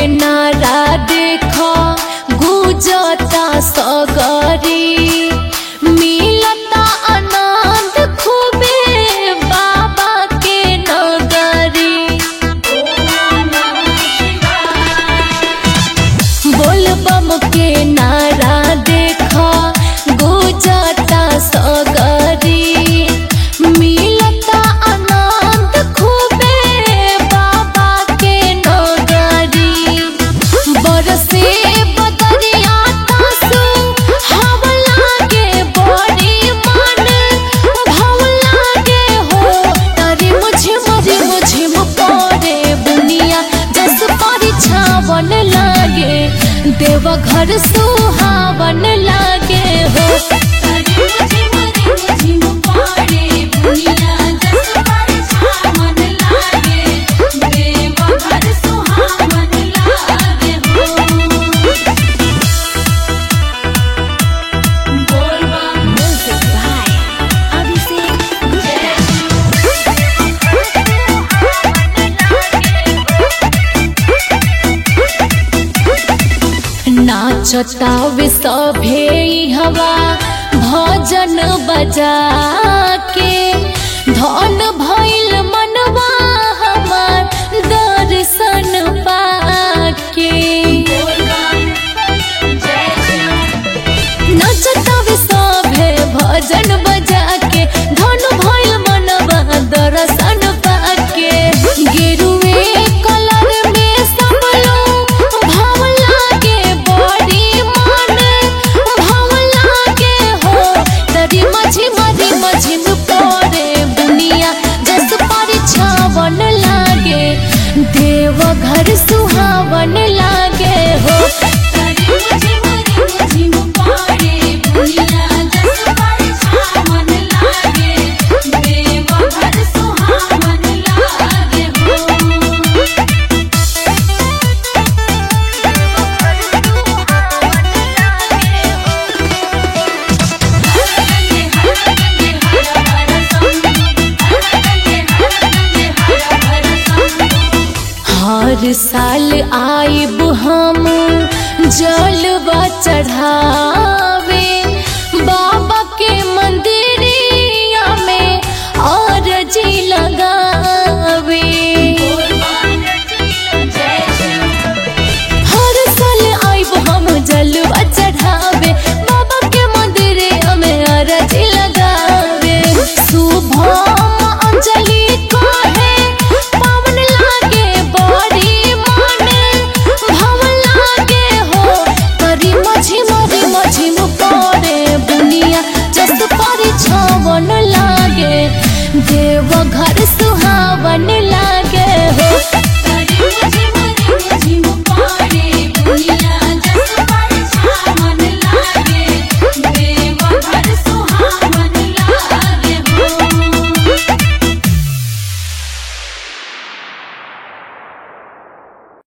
नारा देखो गुजता सगरी मिलता आनंद खूबे बाबा के नगरी बोल बम के नारा देखो गुजता सगरी मिलता आनंद खूबे बाबा के नगरी बरसे बदरिया तासु हवा लागे बड़ी मन भाव लागे हो तारे मुझे मरे मुझे पड़े बुनिया जस परिछावन लागे देव घर सुहावन लागे हो तारे मुझे मरे मुझे पड़े बुनिया जस परिछावन लागे देव घर सुहावन लागे हो Music by Abhishek नाचता वे सभे हवा भजन बजा के धन भइल मनवा हमार दर्शन पाके नचता वे सभे भजन बजा के धन भइल मनवा दर्शन पाके गेरुए कलर में सब लोग भाव लागे बड़ी मन भाव लागे हो तरी मझी मझी मझी पड़े बुनिया जस परिछावन लागे देव घर सुहावन लागे हो तरी मझी मझी मझी पड़े बुनिया जस परिछावन लागे देव घर सुहावन लागे हो हर साल आइब हम जलवा चढ़ा